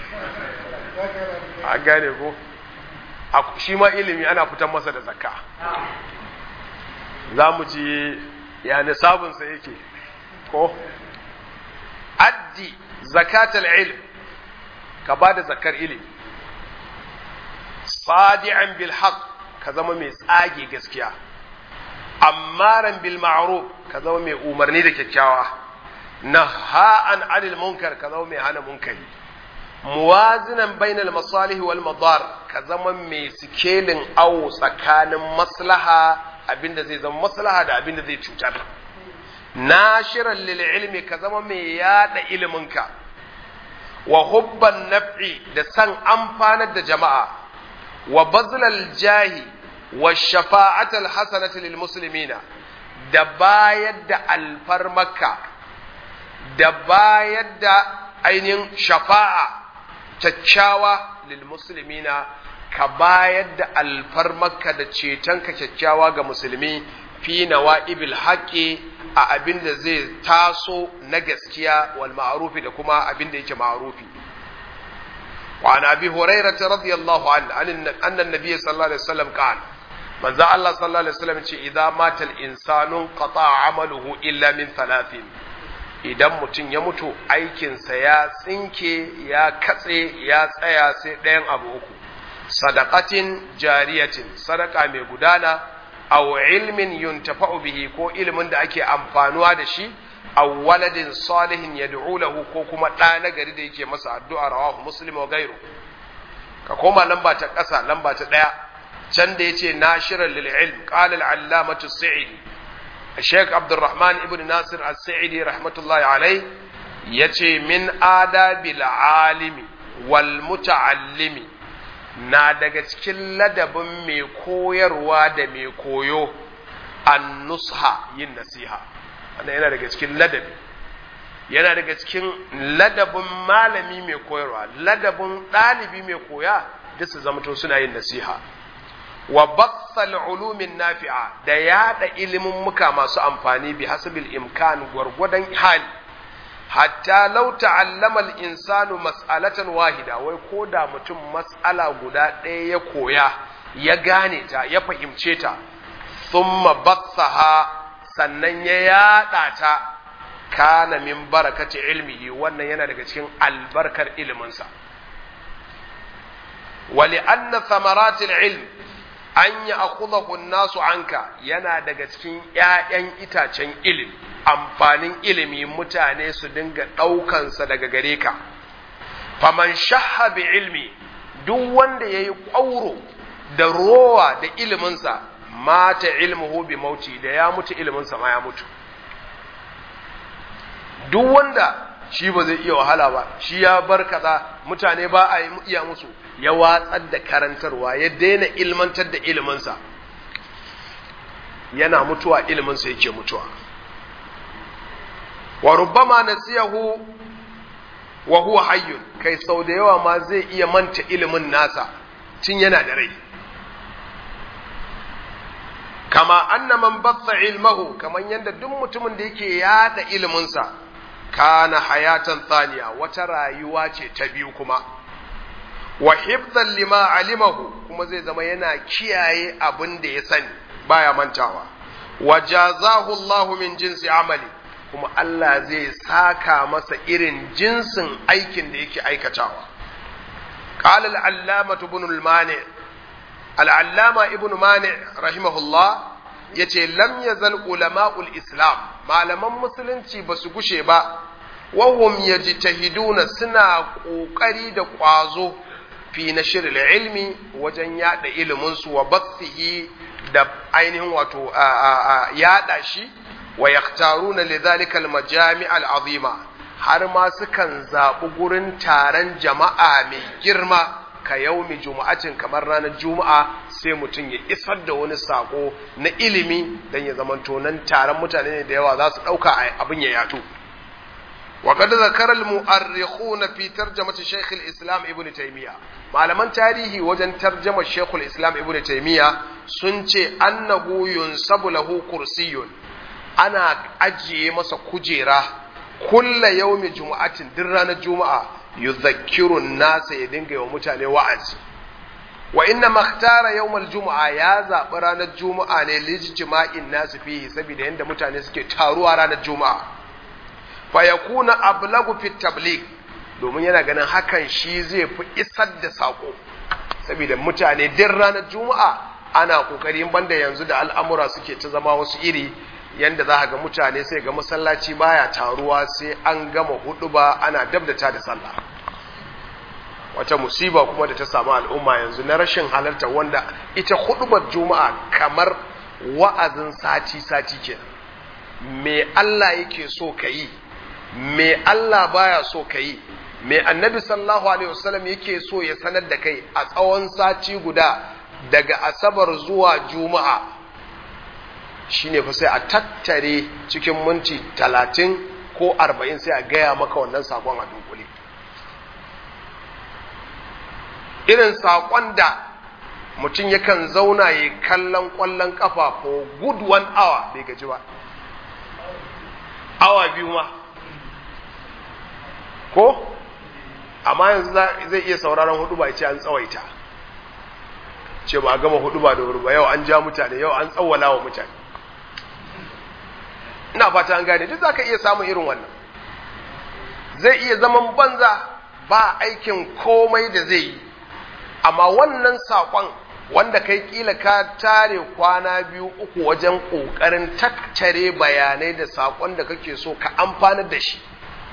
a gane ko shi ma ilimi ana fitan masa da zakka za mu ji ya nisabinsa yake ko addi zakatul ilm ka ba da zakar ilimi sadi'an bil haqq ka zama mai tsage gaskiya ammaran bil ma'ruf ka zama mai umarni da kyakkyawa naha'an 'anil munkar ka zama mai hana munkari muwazinan bainal masalih wal madar ka zama mai sikelin awo tsakanin maslaha abinda zai zama maslaha da abinda zai cutar nashiran lil ilmi ka zama mai yada iliminka wa hubban naf'i da san amfanar da jama'a wa bazlal jahi wa shafa'atal hasanati lil muslimina da bayar da alfarmaka da bayar da ainihin shafa'a kyakkyawa lil muslimina ka bayar da alfarmaka da cetonka kyakkyawa ga musulmi fi nawa'ibil haqqi a abin da zai taso na gaskiya wal ma'rufi da kuma abin da yake ma'rufi wa an abi hurairah radiyallahu anhu anna an-nabiy sallallahu alaihi wasallam qala manzo Allah sallallahu alaihi wasallam ce idza mata al-insanu qata'a amaluhu illa min thalathin idan mutum ya mutu aikinsa ya tsinke ya katse ya tsaya sai ɗayan abu uku sadaqatin jariyatin sadaka mai gudana aw ilmin yuntafa'u bihi ko ilimin da ake amfanuwa da shi aw waladin salihin yad'u lahu ko kuma ɗa na gari da yake masa addu'a rawahu muslim wa gairu ka koma lamba ta ƙasa lamba ta ɗaya can da yace nashiran lil ilm qala al-allamatu sa'idi الشيخ عبد الرحمن ابن ناصر السعيدي رحمة الله عليه يتي من آداب العالم والمتعلم na daga cikin ladabin mai koyarwa da mai koyo an nusha yin nasiha wannan yana daga cikin ladabi yana daga cikin ladabin malami mai koyarwa ladabin ɗalibi mai koya duk su zamto suna yin nasiha wa bathal ulumin nafi'a da yada ilimin muka masu amfani bi hasabil imkan gwargwadon hali hatta law ta'allama al-insanu mas'alatan wahida wai ko da mutum mas'ala guda ɗaya ya koya ya gane ta ya fahimce ta thumma bathaha sannan ya yada ta kana min barakati ilmihi wannan yana daga cikin albarkar iliminsa wali anna thamaratil ilm an yi akuzahu nasu anka yana daga cikin ‘ya'yan itacen ilim amfanin ilimi mutane su dinga ɗaukansa daga gare ka faman shaha bi ilmi duk wanda ya yi ƙwauro da rowa da iliminsa mata ilmuhu bi mauti da ya mutu iliminsa ma ya mutu duk wanda shi ba zai iya wahala ba shi ya bar kaza mutane ba a iya musu ya watsar da karantarwa ya daina ilmantar da iliminsa yana mutuwa iliminsa yake mutuwa wa rubbama nasiyahu wa huwa hayyun kai sau da yawa ma zai iya manta ilimin nasa tun yana da rai kama anna man batta ilmahu kaman yanda duk mutumin da yake yada iliminsa kana hayatan thaniya wata rayuwa ce ta biyu kuma wa hifdhan lima alimahu kuma zai zama yana kiyaye abin da ya sani baya mantawa wa jazahu Allahu min jinsi amali kuma Allah zai saka masa irin jinsin aikin da yake aikatawa qala al-allama ibn al-mani al-allama ibn mani rahimahullah yace lam yazal ulama'ul islam malaman musulunci ba su gushe ba wahum yajtahiduna suna kokari da kwazo fi nashr ilmi wajen yada ilimin su wa bathihi da ainihin wato yada shi wa yaktaruna lidhalika almajami' al'azima har ma sukan zaɓi gurin taron jama'a mai girma ka yaumi juma'atin kamar ranar juma'a sai mutum ya isar da wani sako na ilimi don ya zamanto nan taron mutane ne da yawa za su ɗauka abin ya yato وقد ذكر المؤرخون في ترجمة شيخ الإسلام ابن تيمية malaman tarihi wajen tarjama Sheikhul Islam Ibn Taymiyyah sun ce annahu yunsabu lahu kursiyun ana ajiye masa kujera kulla yaumi juma'atin duk ranar juma'a yuzakkiru nasa ya dinga wa mutane wa'azi wa inna makhtara yawmal juma'a ya zaɓi ranar juma'a ne lijtima'in nasu fihi saboda yanda mutane suke taruwa ranar juma'a fa yakuna ablagu fi tabligh domin yana ganin hakan shi zai fi isar da sako saboda mutane din ranar juma'a ana kokarin banda yanzu da al'amura suke ta zama wasu iri yanda za ga mutane sai ga masallaci baya taruwa sai an gama hudu ba ana dabdata da sallah wata musiba kuma da ta samu al'umma yanzu na rashin halarta wanda ita hudubar juma'a kamar wa'azin sati-sati kenan me Allah yake so ka yi me Allah baya so ka yi me annabi sallallahu alaihi wasallam yake so ya sanar da kai a tsawon sati guda daga asabar zuwa juma'a shine fa sai a tattare cikin minti talatin ko arba'in sai a gaya maka wannan sakon a dunkule irin sakon da mutum yakan zauna ya kallon kwallon kafa for good one hour bai gaji ba awa biyu ma ko amma yanzu zai iya sauraron hudu ba ce an tsawaita ce ba a gama hudu ba da wuri ba yau an ja mutane yau an tsawwala wa mutane ina fata an gane duk zaka iya samun irin wannan zai iya zaman banza ba aikin komai da zai yi amma wannan saƙon wanda kai kila ka tare kwana biyu uku wajen ƙoƙarin tattare bayanai da saƙon da kake so ka amfanar da shi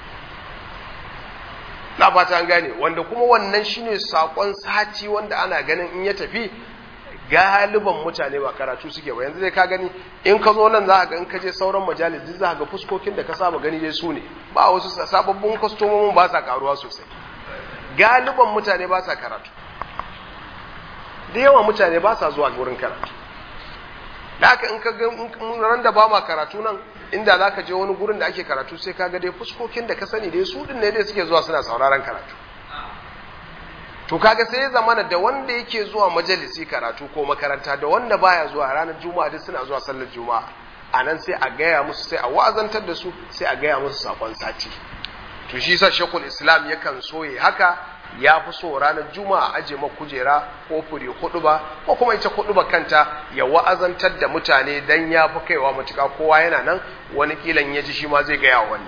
na fata an gane wanda kuma wannan shine sakon sati wanda ana ganin in ya tafi galiban mutane ba karatu suke ba yanzu dai ka gani in ka zo nan za ga in ka je sauran majalis duk za ga fuskokin da ka saba gani dai su ne ba wasu sababbin kwastomomin ba sa karuwa sosai galiban mutane ba sa karatu da yawa mutane ba sa zuwa wurin karatu da haka in ka ga ran da ba ma karatu nan inda za ka je wani gurin da ake karatu sai ka ga dai fuskokin da ka sani dai su din ne dai suke zuwa suna sauraron karatu to kaga sai ya zamana da wanda yake zuwa majalisi karatu ko makaranta da wanda baya zuwa ranar juma'a duk suna zuwa sallar juma'a a nan sai a gaya musu sai a wa'azantar da su sai a gaya musu sakon sati to shi sa shekul islam yakan so ya haka ya fi so ranar juma'a aje ma kujera ko fure hudu ba ko kuma ita hudu ba kanta ya wa'azantar da mutane dan ya fi kaiwa matuka kowa yana nan wani kilan ya ji shi ma zai gaya wani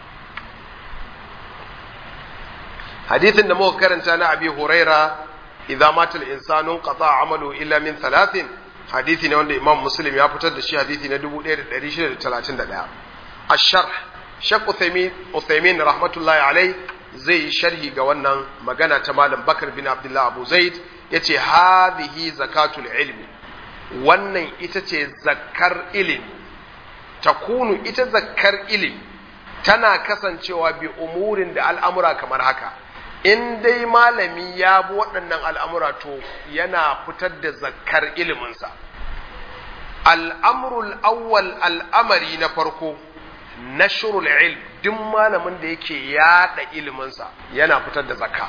hadithin da muka karanta na abi huraira idza mata al-insanu qata amalu illa min thalathin hadithi ne wanda imam muslim ya fitar da shi hadithi na 1631 ash-sharh shaq uthaymin uthaymin rahmatullahi alayh zai yi sharhi ga wannan magana ta malam bakar bin abdullah abu zaid yace hadhihi zakatul ilmi wannan ita ce zakkar ilimi takunu ita zakkar ilimi tana kasancewa bi umurin da al'amura kamar haka in dai malami ya bi waɗannan al'amura to yana fitar da zakkar iliminsa. Al'amurul awwal al'amari na farko, nashrul ilm duk malamin da yake yada iliminsa yana fitar da zakka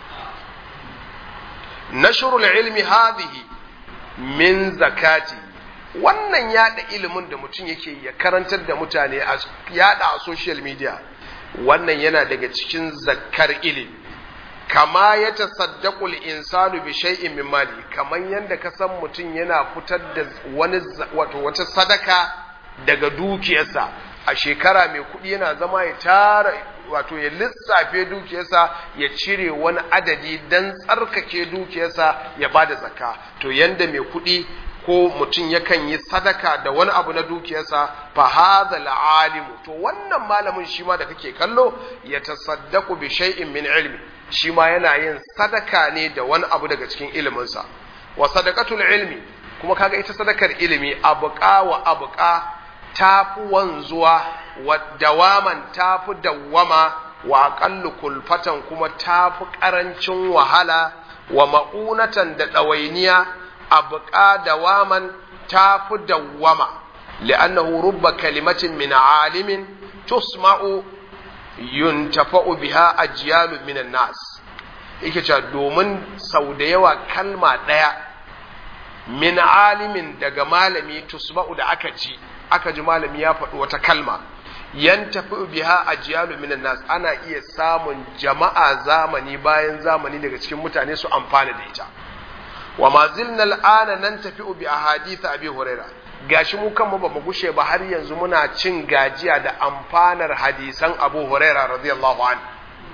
nashrul ilmi hadhihi min zakati wannan yada ilimin da mutum yake ya karantar da mutane a yada a social media wannan yana daga cikin zakkar ilimi kama ya tasaddaku insanu bi shay'in min mali kaman yanda ka san mutum yana fitar da wani wato wata sadaka daga dukiyarsa a shekara mai kuɗi yana zama ya tara wato ya lissafe dukiyarsa ya cire wani adadi dan tsarkake dukiyarsa ya bada zakka to yanda mai kuɗi ko mutum yakan yi sadaka da wani abu na dukiyarsa fa hadha alimu to wannan malamin shi ma da kake kallo ya tasaddaku bi shay'in min ilmi shi ma yana yin sadaka ne da wani abu daga cikin iliminsa wa sadaqatul ilmi kuma kaga ita sadakar ilimi abuqa wa abuqa tafi wanzuwa wa dawaman tafi dawwama wa aqallu kulfatan kuma tafi karancin wahala wa ma'unatan da ɗawainiya abuqa dawaman tafi dawwama li'annahu rubba kalimatin min alimin tusma'u yuntafa'u biha ajyalu minan nas yake cewa domin sau da yawa kalma ɗaya min alimin daga malami tusma'u da aka ji aka ji malami ya faɗi wata kalma yantafi biha ajyalu minan nas ana iya samun jama'a zamani bayan zamani daga cikin mutane su amfana da ita wa ma zilna al'ana nan tafi bi ahadith abi huraira gashi mu kanmu ba mu gushe ba har yanzu muna cin gajiya da amfanar hadisan abu huraira radiyallahu anhu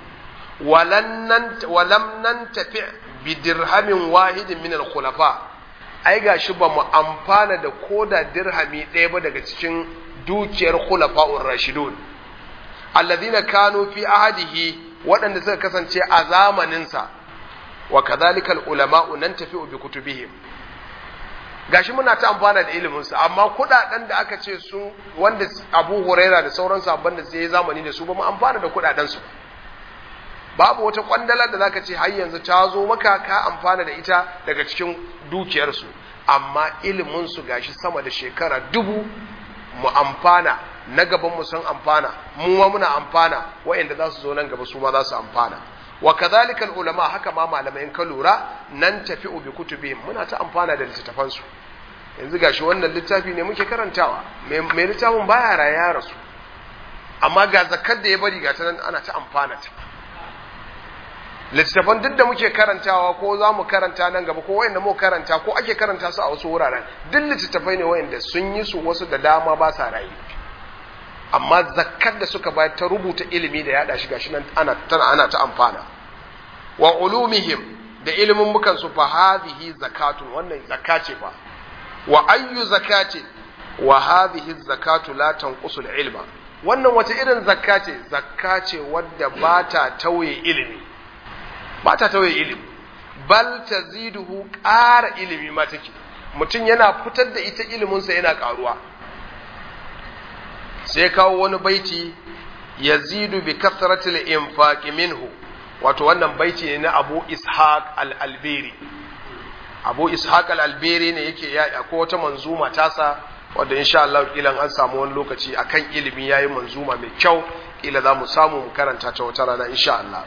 walam nan tafi bi dirhamin wahidin min al-khulafa ai gashi ba mu amfana da koda dirhami ɗaya ba daga cikin dukiyar khulafa'ur rashidun alladhina kanu fi ahadihi waɗanda suka kasance a zamaninsa wa kadhalika al-ulama'u nan tafi bi kutubihim gashi muna ta amfana da ilimin su amma kudaden da aka ce sun wanda Abu Huraira da sauran sabban da sai zamani da su ba mu amfana da kudaden su babu wata kwandala da zaka ce har yanzu ta zo maka ka amfana da ita daga cikin dukiyar su amma ilimin su gashi sama da shekara dubu mu amfana na gaban mu sun amfana mu ma muna amfana wa'anda za su zo nan gaba su ma za su amfana wa kadhalika ulama haka ma malamai in ka lura nan tafi bi kutubihim muna ta amfana da littattafan su yanzu gashi wannan littafi ne muke karantawa mai littafin baya raya ya rasu amma ga zakar da ya bari ga ta nan ana ta amfana ta littattafan duk da muke karantawa ko za mu karanta nan gaba ko wayanda mu karanta ko ake karanta su a wasu wuraren duk littattafai ne wayanda sun yi su wasu da dama ba sa rayu amma zakkar da suka bayar ta rubuta ilimi da yada shi gashi nan ana tana ana ta amfana wa ulumihim da ilimin mukan su fa hadhihi zakatun wannan zakka ce fa wa ayyu zakati wa hadhihi zakatu la tanqusul ilma wannan wata irin zakka ce zakka ce wadda ba ta tauye ilimi ba ta tauye ilimi bal taziduhu ƙara ilimi ma take mutum yana fitar da ita iliminsa yana ƙaruwa sai kawo wani baiti yazidu bi kasratil infaqi minhu wato wannan baiti ne na Abu Ishaq al-Albiri Abu Ishaq al-Albiri ne yake ya ko wata manzuma tasa wanda insha Allah kilan an samu wani lokaci akan ilimi yayi manzuma mai kyau kila za mu samu mu karanta ta wata rana insha Allah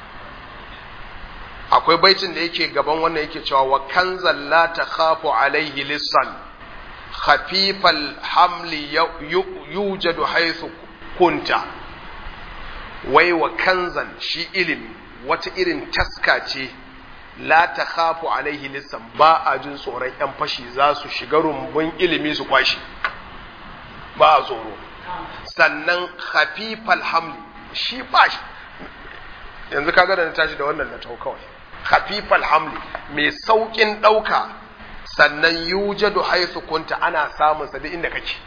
akwai baitin da yake gaban wannan yake cewa wa kanzal la takhafu alaihi lisan khafifal hamli yujadu haythu kunta wai wa kanzan shi ilimi wata irin taska ce la takhafu alaihi lisan ba a jin tsoron yan fashi za su shiga rumbun ilimi su kwashi ba a tsoro sannan khafifal hamli shi ba shi yanzu kaga da na tashi da wannan na tau kawai khafifal hamli mai saukin ɗauka sannan yujadu haythu kunta ana samun sa duk inda kake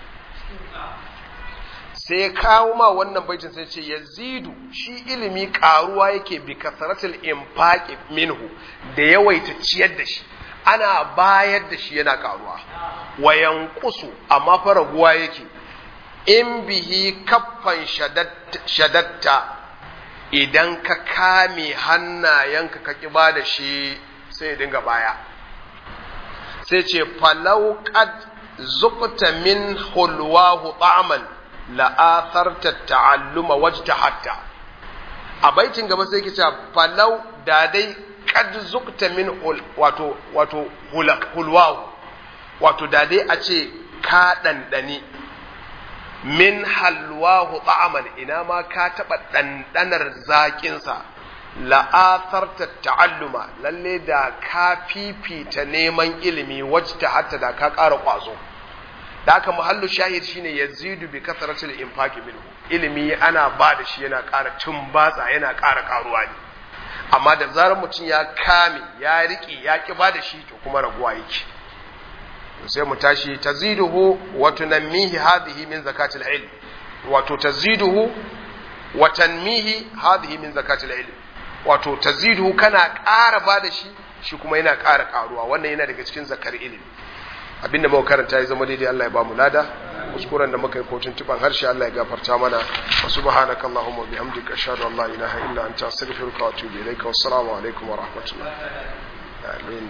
sai kawo ma wannan baitin sai ce yazidu shi ilimi karuwa yake bi kasratil infaqi minhu da yawaita ciyar da shi ana bayar da shi yana karuwa wa yanqusu amma fa raguwa yake in bihi kaffan shadatta idan ka kame hannayenka ka ƙi ba da shi sai ya dinga baya sai ce falau qad zuqta min hulwahu ta'man la'atharta ta'alluma wajtahatta a baitin gaba sai kice falau da dai kad zukta min wato wato hulwahu wato da dai a ce ka dandani min halwahu ta'aman ina ma ka taba dandanar zakin sa la'atharta ta'alluma lalle da ka fifita neman ilimi wajta hatta da ka ƙara ƙwazo da aka muhallu shahid shine yazidu bi kasratil infaqi minhu ilimi ana ba da shi yana ƙara tumbatsa yana ƙara ƙaruwa ne amma da zarar mutum ya kame ya riƙe ya ƙi ba da shi to kuma raguwa yake sai mu tashi taziduhu wa tunammihi hadhihi min zakatil ilm wato taziduhu wa tanmihi hadhihi min zakatil ilm wato taziduhu kana ƙara ba da shi shi kuma yana ƙara ƙaruwa wannan yana daga cikin zakar ilimi abinda muka karanta ya zama daidai Allah ya ba mu lada kuskuren da muka yi kotun tuban harshe Allah ya gafarta mana wa subhanaka allahumma bihamdika ashhadu an la ilaha illa anta astaghfiruka wa atubu ilaika wassalamu alaikum wa rahmatullah amin